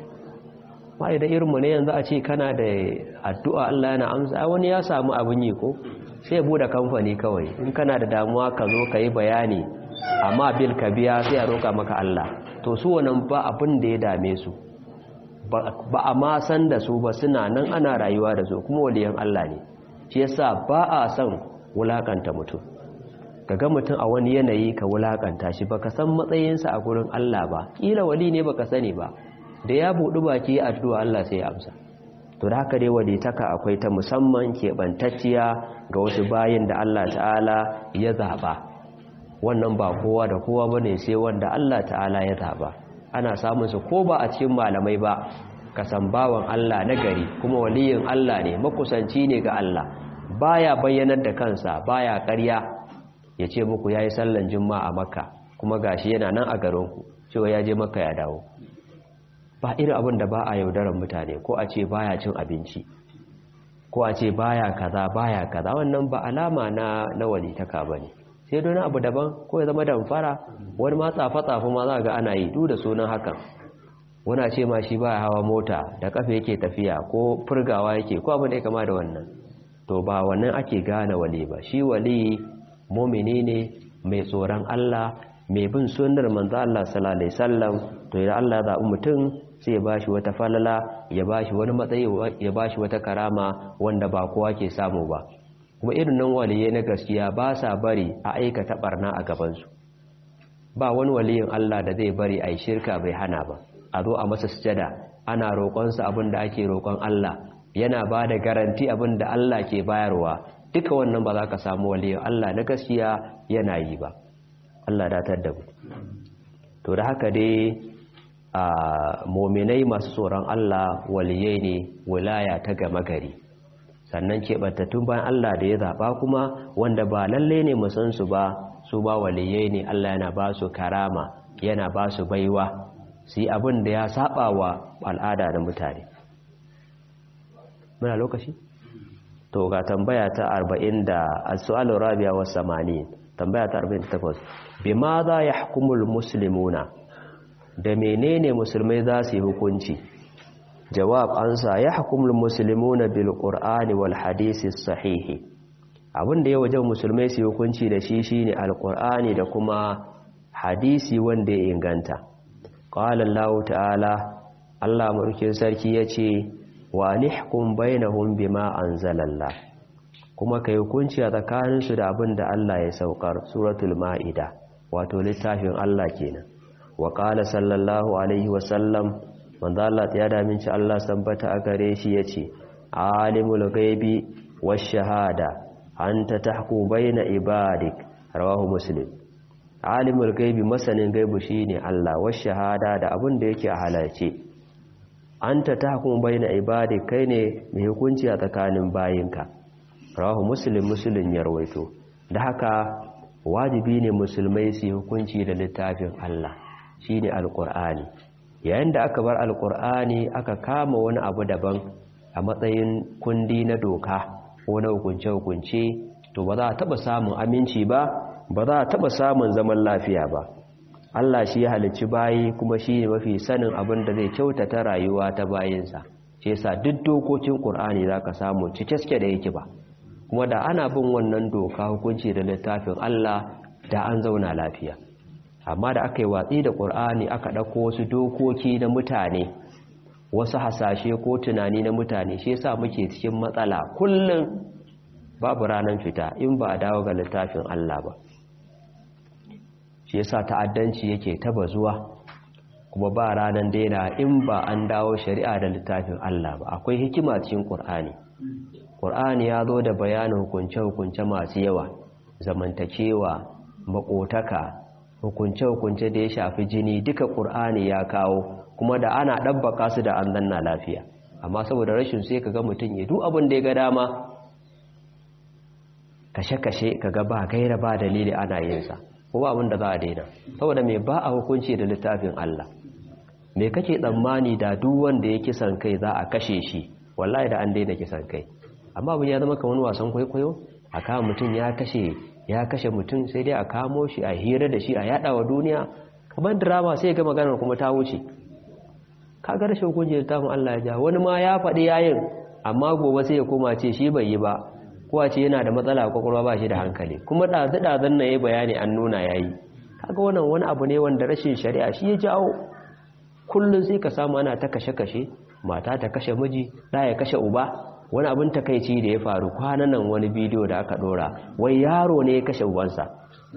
ba idan irinmu ne yanzu a ce kana da addu'a Allah yana amsa wani ya samu abin yi ko sai bude kamfani kawai in kana da damuwa ka zo ka yi bayani amma bil ka biya sai a roƙa maka Allah to su wannan ba abin da ya dame su ba a ma san da su ba suna nan ana rayuwa da su kuma waliyan Allah ne shi yasa ba a son wulakanta mutum kaga mutum a wani yanayi ka wulakanta shi baka san matsayinsa a gurin Allah ba kila wali ne baka sani ba da ya buɗi baki addu'a Allah sai ya amsa to da haka dai walitaka akwai ta musamman keɓantacciya ga wasu bayin da Allah ta'ala ya zaɓa wannan ba kowa da kowa bane sai wanda Allah ta'ala ya zaɓa ana samun su ko ba a cikin malamai ba kasan bawan Allah na gari kuma waliyin Allah ne makusanci ne ga Allah baya bayyanar da kansa baya ƙarya ya ce muku yayi sallan juma'a a makka kuma gashi yana nan a garinku cewa ya je makka ya dawo ba irin abin da ba a yaudarar mutane ko a ce baya cin abinci ko a ce baya kaza baya kaza wannan ba alama na na walitaka bane sai don abu daban ko ya zama damfara wani ma tsafa-tsafa ma za ga ana yi duk da sunan hakan wani ce ma shi ba hawa mota da kafa yake tafiya ko furgawa yake ko abin da ya kama da wannan to ba wannan ake gane wali ba shi wali mumini ne mai tsoron Allah mai bin sunnar manzo Allah sallallahu alaihi wasallam to idan Allah ya zaɓi mutum sai ya bashi wata falala ya bashi wani matsayi ya bashi wata karama wanda ba kowa ke samu ba kuma irin nan waliyai na gaskiya ba sa bari a aikata barna a gabansu ba wani waliyin Allah da zai bari a yi shirka bai hana ba a zo a masa sujada ana roƙonsa abin da ake roƙon Allah yana ba da garanti abin da Allah ke bayarwa duka wannan ba za ka samu waliyin Allah na gaskiya yana yi ba Allah datar da mu to da haka dai a mominai masu tsoron Allah waliyai ne wilaya ta gama gari sannan keɓantattun bayan Allah da ya zaɓa kuma wanda ba lalle ne san su ba su ba waliyai ne Allah yana ba su karama yana ba su baiwa su yi abin da ya saba wa al'ada da mutane muna lokaci? to ga tambaya ta 40 da as-su'alu rabi'a was samani tambaya ta 48 bima za yahkumul muslimuna da menene musulmai za su yi hukunci jawab ansa ya hukumul muslimuna bil qur'ani wal hadisi sahihi abinda ya wajen musulmai su hukunci da shi shine alqur'ani da kuma hadisi wanda ya inganta qala Allah ta'ala Allah mulkin sarki yace wa nihkum bainahum bima anzalallah kuma kai hukunci a tsakaninsu da abin da Allah ya saukar suratul ma'ida wato littafin Allah kenan wa qala sallallahu alaihi wa sallam manzo Allah ya da minci Allah sabbata a gare shi yace alimul ghaibi wash shahada anta tahku baina ibadik rawahu muslim alimul ghaibi masanin gaibu shine Allah wash shahada da abin da yake a halarce anta tahku baina ibadik kai ne mai hukunci a tsakanin bayinka rawahu muslim muslim ya rawaito da haka wajibi ne musulmai su hukunci da littafin Allah shine alqur'ani yayin da aka bar alqur'ani aka kama wani abu daban a matsayin kundi na doka ko na hukunce hukunce to ba za a taba samun aminci ba ba za a taba samun zaman lafiya ba Allah shi ya halicci bayi kuma shi ne mafi sanin abin da zai kyautata rayuwa ta bayinsa shi yasa duk dokokin Qur'ani zaka samu cike da yake ba kuma da ana bin wannan doka hukunci da littafin Allah da an zauna lafiya amma da aka yi watsi da ƙur'ani aka ɗauko wasu dokoki na mutane wasu hasashe ko tunani na mutane shi yasa muke cikin matsala kullum babu ranar fita in ba a dawo ga littafin Allah ba shi yasa ta'addanci yake taba zuwa kuma ba ranar daina in ba an dawo shari'a da littafin Allah ba akwai hikima cikin ƙur'ani ƙur'ani ya zo da bayanin hukunce-hukunce masu yawa zamantakewa makotaka hukunce-hukunce da ya shafi jini duka ƙur'ani ya kawo kuma da ana ɗabbaka su da an zanna lafiya amma saboda rashin sai ka ga mutum ya duk abin da ya ga dama kashe-kashe ka ga ba gaira ba dalili ana yinsa ko ba abin da za a daina saboda mai ba a hukunci da littafin Allah me kake tsammani da duk wanda ya kisan kai za a kashe shi wallahi da an daina kisan kai amma abin ya zama kamar wasan kwaikwayo a kama mutum ya kashe ya kashe mutum sai dai a kamo shi a hira da shi a yada wa duniya kamar drama sai ga maganar kuma ta wuce kaga rashin hukunci da tafin Allah ya ja wani ma ya faɗi yayin amma gobe sai ya koma ce shi bai yi ba ko ce yana da matsala a kwakwalwa ba shi da hankali kuma ɗazu ɗazun na yi bayani an nuna ya yi kaga wannan wani abu ne wanda rashin shari'a shi ya jawo kullum sai ka samu ana ta kashe-kashe mata ta kashe miji ɗa ya kashe uba wani abin takaici da ya faru kwanan nan wani bidiyo da aka ɗora wai yaro ne ya kashe ubansa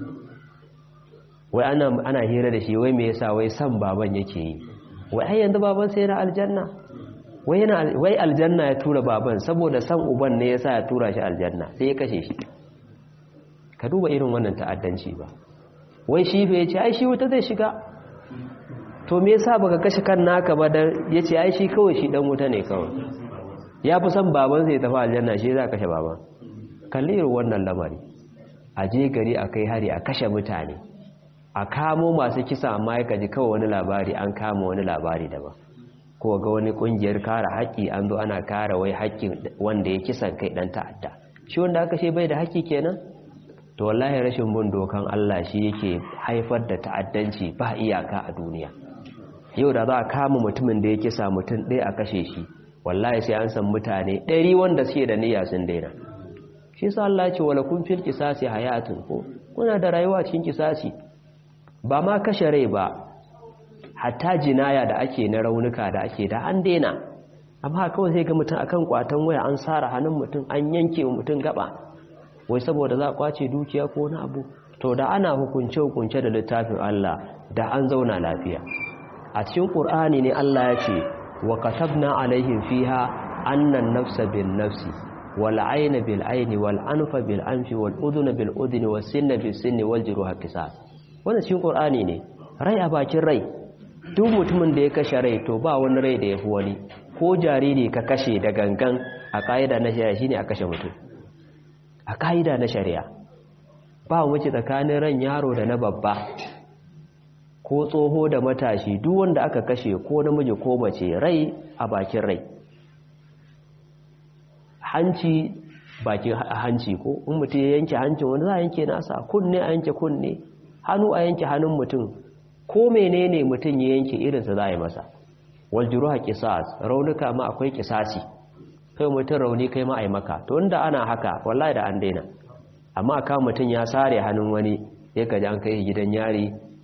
wai ana, ana hira da shi wai me yasa wai san baban yake yi wai ai yanzu baban sai yana aljanna wai yana wai aljanna ya tura baban saboda san uban ne yasa ya tura shi aljanna sai ya kashe shi ka duba irin wannan ta'addanci ba wai shi fa yace ai shi wuta zai shiga to me yasa baka kashe kan naka ba dan yace ai shi kawai shi dan wuta ne kawai ya fi son baban sai tafi aljanna shi za kashe baban kalli irin wannan lamari a je gari a kai hari a kashe mutane a kamo masu kisa amma ya kaji kawai wani labari an kama wani labari daban ko ga wani kungiyar kare haƙƙi an zo ana kare wai haƙƙin wanda ya kisan kai dan ta'adda shi wanda aka ce bai da haƙƙi kenan to wallahi rashin bin dokan Allah shi yake haifar da ta'addanci ba iyaka a duniya yau da za a kama mutumin da ya kisa mutum ɗaya a kashe shi wallahi sai an san mutane ɗari wanda suke da niyya sun daina shi sa Allah ya ce wala kun fil qisasi hayatun ko kuna da rayuwa cikin kisasi ba ma kashe rai ba hatta jinaya da ake na raunuka da ake da an daina amma kawai sai ga mutum akan kwatan waya an sara hannun mutum an yanke wa mutum gaba wai saboda za a kwace dukiya ko wani abu to da ana hukunce hukunce da littafin Allah da an zauna lafiya a cikin Qur'ani ne Allah ya ce wa katabna alaihim fiha annan nafsa bin nafsi wal ayna bil ayni wal anfa bil anfi wal udhuna bil udhuni was sinna bis sinni wal juruha qisas wannan cikin Qur'ani ne rai a bakin rai duk mutumin da ya kashe rai to ba wani rai da ya fi wani ko jariri ka kashe da gangan a ƙa'ida na shari'a shine a kashe mutum a ƙa'ida na shari'a ba wuce tsakanin ran yaro da na babba ko tsoho da matashi duk wanda aka kashe ko namiji ko mace rai a bakin rai hanci bakin hanci ko in mutum ya yanke hancin wani za a yanke nasa kunne a yanke kunne hannu a yanke hannun mutum ko menene mutum ya yanke irinsa za a yi masa waljuruha qisas raunuka ma akwai kisasi kai mutum rauni kai ma ai maka to inda ana haka wallahi da an daina amma aka mutum ya sare hannun wani ya kaji an kai gidan yari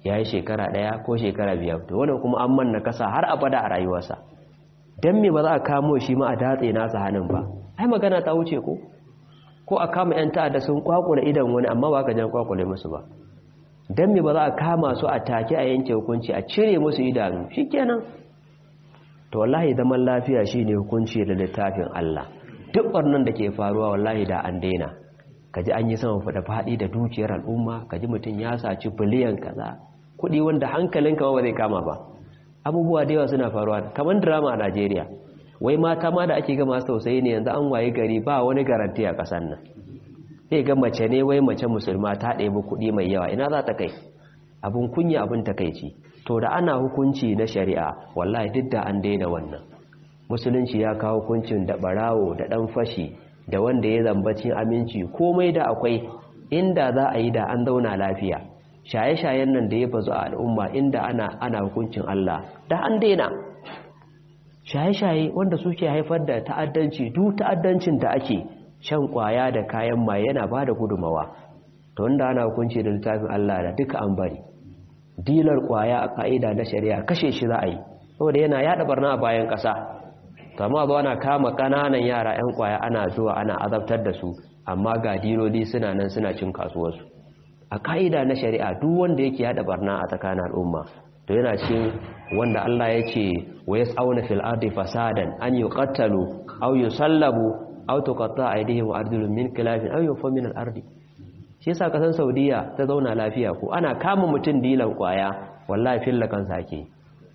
ya yi shekara ɗaya ko shekara biyar to wannan kuma an manna kasa har abada a rayuwarsa don me ba za a kamo shi ma a datse nasa hannun ba ai magana ta wuce ko ko a kama 'yan ta'adda sun kwakula idan wani amma ba ka jan kwakule musu ba don me ba za a kama su a take a yanke hukunci a cire musu idanu shi kenan to wallahi zaman lafiya shi ne hukunci da littafin Allah duk wannan da ke faruwa wallahi da an daina kaji an yi sama fada faɗi da dukiyar al'umma kaji mutum ya saci biliyan kaza kuɗi wanda hankalinka ba zai kama ba abubuwa da yawa suna faruwa kamar drama a Najeriya wai mata ma da ake ga masu tausayi ne yanzu an waye gari ba wani garanti a ƙasar nan sai ga mace ne wai mace musulma ta ɗebi kuɗi mai yawa ina za ta kai abin kunya abin takaici to da ana hukunci na shari'a wallahi duk da an daina wannan musulunci ya kawo hukuncin da barawo da ɗan fashi da wanda ya zambacin aminci komai da akwai inda za a yi da an zauna lafiya shaye-shayen nan da ya bazu a al'umma inda ana ana hukuncin Allah da an daina shaye-shaye wanda suke haifar da ta'addanci duk ta'addancin da ake shan kwaya da kayan maye yana ba da gudumawa to wanda ana hukunci da littafin Allah da duka an bari dilar kwaya a ka'ida na shari'a kashe shi za a yi saboda yana yada barna a bayan ƙasa kama zuwa ana kama ƙananan yara 'yan kwaya ana zuwa ana azabtar da su amma ga diloli suna nan suna cin kasuwarsu a ka'ida na shari'a duk wanda yake yada barna a tsakanin al'umma to yana cin wanda Allah ya ce wa yas'auna fil ardi fasadan an yuqattalu aw yusallabu aw tuqatta aydihim wa arjuluhum min khilafin aw yunfa min al-ardi shi yasa kasan Saudiya ta zauna lafiya ko ana kama mutun dilan kwaya wallahi filla kansa ake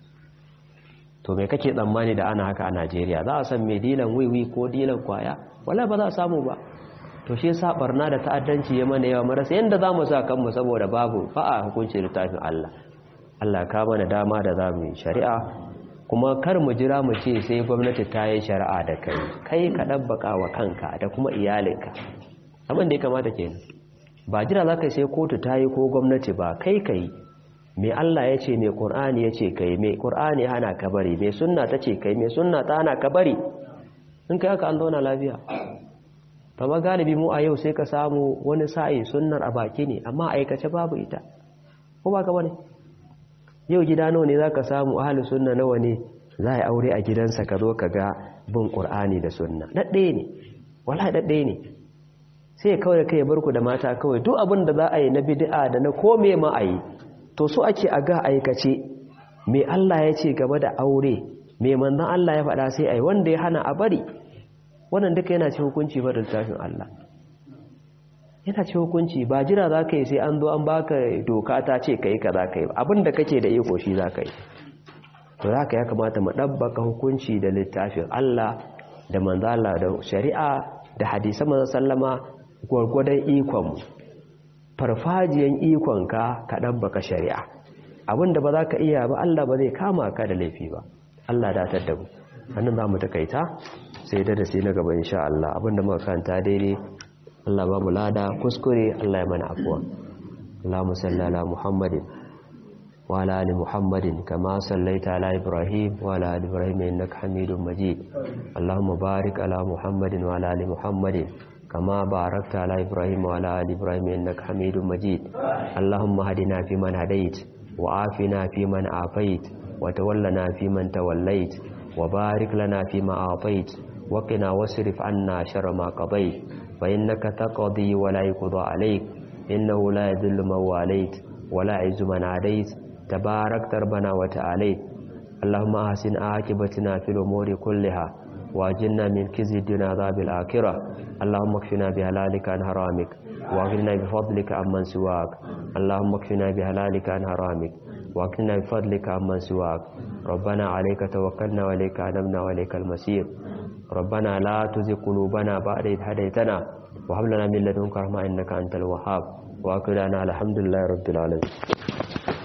to me kake tsammani da ana haka a Najeriya za a san me dilan wiwi ko dilan kwaya wallahi ba za a samu ba to shi yasa barna da ta'addanci ya mana yawa marasa yanda zamu sa kanmu saboda babu fa a hukunci littafin Allah Allah ka mana dama da zamu yi shari'a kuma kar mu jira mu ce sai gwamnati ta yi shari'a da kai kai ka dabbaka wa kanka da kuma iyalinka abin da ya kamata kenan ba jira za ka sai kotu ta yi ko gwamnati ba kai kai me Allah ya ce me Qur'ani ya ce kai me Qur'ani hana ka bari me sunna ta ce kai me sunna ta hana ka bari in kai haka an zauna lafiya amma galibi mu a yau sai ka samu wani sa'i sunnar a baki ne amma aikace babu ita ko ba ka bane yau gida nawa ne zaka samu ahli sunna nawa ne za a aure a gidansa ka zo ka ga bin qur'ani da sunna dadde ne wallahi dadde ne sai kawai kai barku da mata kawai duk abin da za a yi na bid'a da na kome ma a yi to so ake a ga aikace me Allah ya ce game da aure me manzon Allah ya faɗa sai ai wanda ya hana a bari wannan duka yana ce hukunci ba da littafin Allah yana ce hukunci ba jira za ka yi sai an zo an baka doka ta ce ka yi ka za ka yi abinda kake da iko shi za ka yi to za ka ya kamata mu ɗabbaka hukunci da littafin Allah da manzala da shari'a da hadisan manzan sallama gwargwadon ikonmu farfajiyan ikonka ka ɗabbaka shari'a abinda ba za ka iya ba Allah ba zai kama ka da laifi ba Allah da da mu hannun za mu takaita sai da da sai na gaba insha Allah abinda muka kanta daidai Allah ba mu lada kuskure Allah ya mana afuwa Allahumma salli ala Muhammadin wa ala ali Muhammadin kama sallaita ala Ibrahim wa ala ali Ibrahim innaka Hamidum Majid Allahumma barik ala Muhammadin wa ala ali Muhammadin kama barakta ala Ibrahim wa ala ali Ibrahim innaka Hamidum Majid Allahumma hadina fi man hadait wa afina fi man afait wa tawallana fi man tawallait wa barik lana fi ma atait wa qina wasrif anna sharra ma qadait فإنك تقضي ولا يقضى عليك إنه لا يذل من واليت ولا يعز من عاديت تبارك ربنا وتعاليت اللهم أحسن عاقبتنا في الأمور كلها واجلنا من كزي الدنيا عذاب الآخرة اللهم اكفنا بهلالك عن حرامك واغننا بفضلك عمن سواك اللهم اكفنا بهلالك عن حرامك واغننا بفضلك عمن سواك ربنا عليك توكلنا وإليك أنبنا وإليك المسير ربنا لا تزغ قلوبنا بعد إذ هديتنا وهب لنا من لدنك رحمة إنك أنت الوهاب وأكلنا الحمد لله رب العالمين